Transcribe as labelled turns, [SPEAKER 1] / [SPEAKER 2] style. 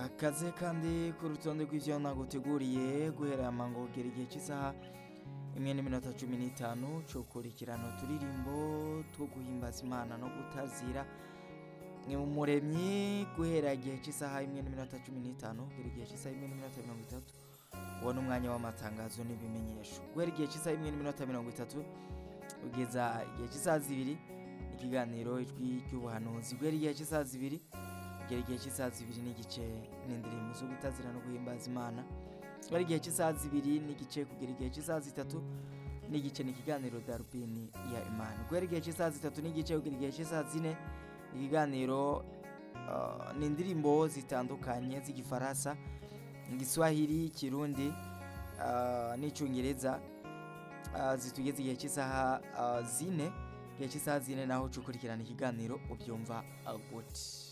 [SPEAKER 1] akaze kandi ku rutonde rw'ivyo naguteguriye guhera amango kugera igihe cy'isaha imwe n'iminota cumi n'itanu co kurikirana uturirimbo two guhimbaza imana no gutazira umuremyi guhera igihe cy'isaha imwe n'iminota cumi n'itanu kugera igihe cy'isaha imwe n'iminota mirongo itatu uwo ni umwanya w'amatangazo n'ibimenyesho guhera igihe cy'isaha imwe n'iminota mirongo itatu kugeza igihe cy'isaha zibiri ikiganiro ijwi ry'ubuhanuzi guhera igihe cy'isaha zibiri kugera igihe cy'isaha zibiri n'igice n'indirimbo zo gutazira no guhimbaza imana guhera igihe cy'isaha zibiri n'igice kugera igihe cy'isaha zitatu n'igice ni ikiganiro darubini ya imana guhera igihe cy'isaha zitatu n'igice kugera igihe cy'isaha zine ikiganiro uh, ni indirimbo zitandukanye z'igifaransa igiswahili kirundi uh, n'icyongereza uh, zitugeze igihe cy'isaha uh, zine igihe cy'isaha zine naho ukurikirana ikiganiro ubyumva uh, gute